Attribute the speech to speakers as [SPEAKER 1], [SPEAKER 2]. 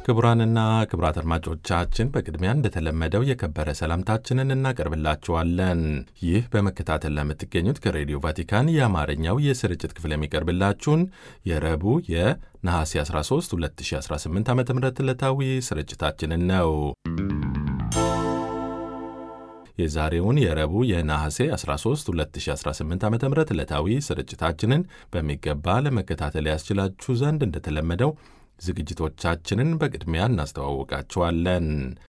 [SPEAKER 1] ክቡራንና ክቡራት አድማጮቻችን በቅድሚያ እንደተለመደው የከበረ ሰላምታችንን እናቀርብላችኋለን። ይህ በመከታተል ለምትገኙት ከሬዲዮ ቫቲካን የአማርኛው የስርጭት ክፍል የሚቀርብላችሁን የረቡዕ የነሐሴ 13 2018 ዓ ም ዕለታዊ ስርጭታችንን ነው። የዛሬውን የረቡዕ የነሐሴ 13 2018 ዓ ም ዕለታዊ ስርጭታችንን በሚገባ ለመከታተል ያስችላችሁ ዘንድ እንደተለመደው ዝግጅቶቻችንን በቅድሚያ እናስተዋውቃችኋለን።